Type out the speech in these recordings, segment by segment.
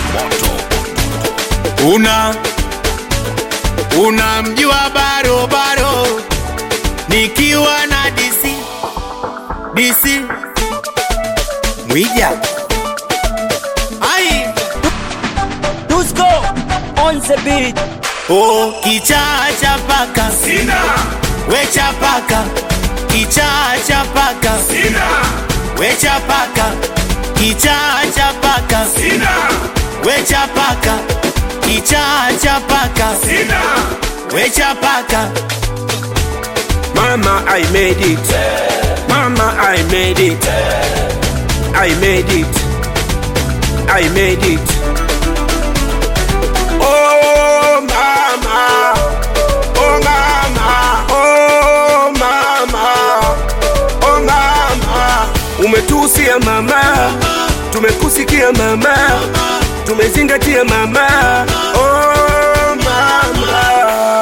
una unamjua barobaro nikiwa na DC DC Mwija ai Dusko on the beat. oh kichaa cha paka Sina, wecha paka kichaa cha paka sina, wecha paka kichaa cha paka sina, wecha paka kichaa cha paka sina. wecha paka Mama, I made it. Mama, I made it. I made it. I made it. Oh, mama. Oh, mama. Oh, mama. Oh, mama. Umetusia mama, tumekusikia mama, tumezingatia mama. Oh, mama.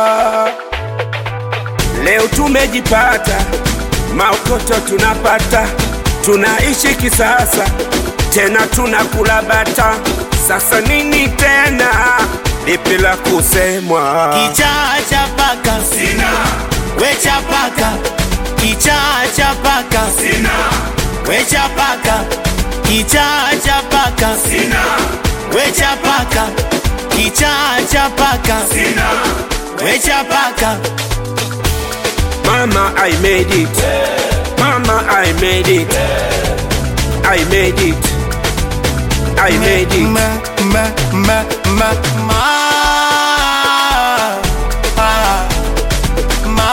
Leo tumejipata, maokoto tunapata, tunaishi kisasa, tena tunakula bata. Sasa nini tena, lipi la kusemwa? kichaa cha paka Sina, wecha paka kichaa cha paka sina, wecha paka kichaa cha paka sina, wecha paka kichaa cha paka sina. wecha paka Mama, I made it. Mama, I made it. I made it. I made it. ma ma ma ma ma ah, ma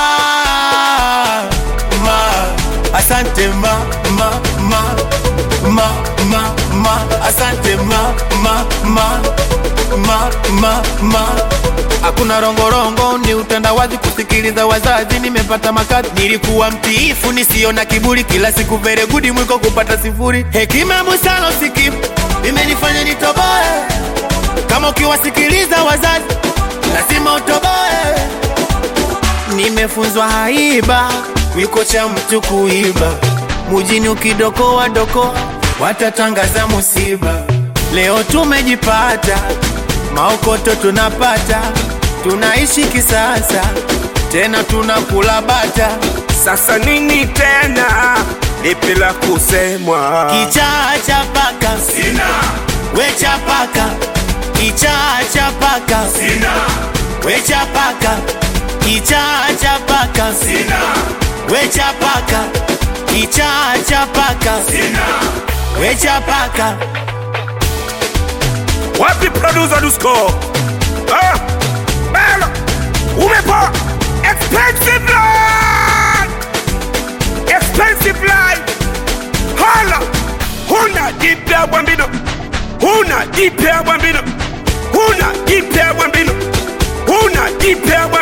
ma asante ma ma ma ma ma ma asante ma ma ma ma ma ma hakuna rongorongo ni utandawazi kusikiliza wazazi nimepata makazi nilikuwa mtiifu nisio na kiburi kila siku vere gudi mwiko kupata sifuri hekima busara usikivu imenifanya nitoboe kama ukiwasikiliza wazazi lazima utoboe nimefunzwa haiba wiko cha mtu kuiba mujini ukidokoa doko watatangaza musiba leo tumejipata maokoto tunapata tunaishi kisasa tena tunakula bata Sasa nini tena, lipi la kusemwa? kichaa cha paka Sina, wecha paka kichaa cha paka sina, wecha paka kichaa cha paka sina, wecha paka kichaa cha paka sina. wecha paka Wapi producer Dusko? Ah, belo, umepo expensive life, expensive life. Hala, huna jipya bwambino, huna jipya bwambino, huna jipya bwambino, huna jipya bwambino.